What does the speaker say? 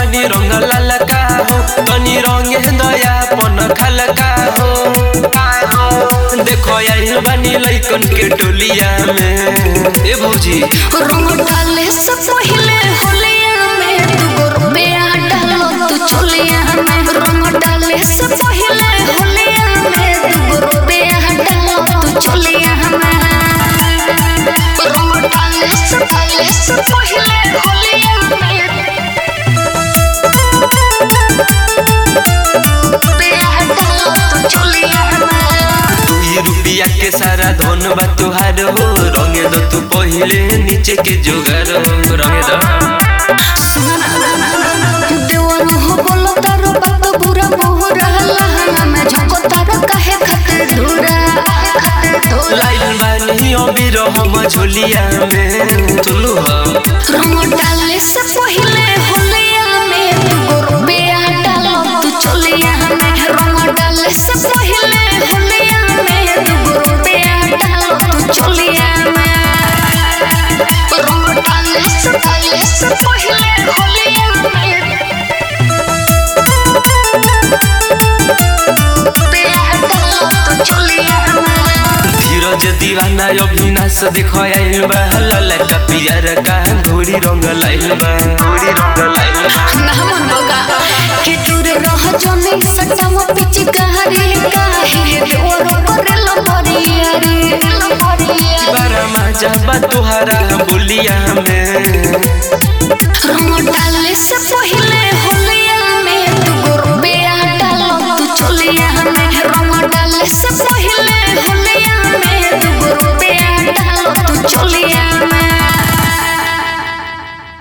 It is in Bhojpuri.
बानी रंग ललका हो तनी रंग दया पन खलका हो देखो आइल बानी लइकन के टोलिया में ए भौजी रंग डाले से पहले होलिया में दूगो रुपया डालो तू चोलिया में रंग डाले से पहले होलिया में दूगो रुपया डालो तू चोलिया में रंग डाले से डाले से पहले होलिया में रुपया डालो तू चोलिया में दुई रुपया के सारा धन बा तुहार हो रंगे दो तू पहिले नीचे के जोगार हो रंगे दो देवर हो बोलो तारो बाप बुरा मोहरा लहंगा में झोंको तारो काहे खातिर धुरा खातिर धुरा लाइल बानी अबीर हम झोलिया में तुलू हम रंग डाले से पहले होलिया में दूगो रुपया डालो तू चोलिया में रंग डाले से पहले होलिया में दूगो रुपया डालो तू चोलिया में रंग डाले से डाले से पहले होलिया में रुपया डालो तू चोलिया में धीरज दीवाना अविनाश देखो आइल बा ललका पियर का घोड़ी रंग लाइल बा घोड़ी रंग लाइल बा नामन बगा के टूर रह जने सटम पिच गहरी काहे देवर करेल मरियारी मरियारी बारा माजा बा तुहारा बोलिया में रंग डाले से पहले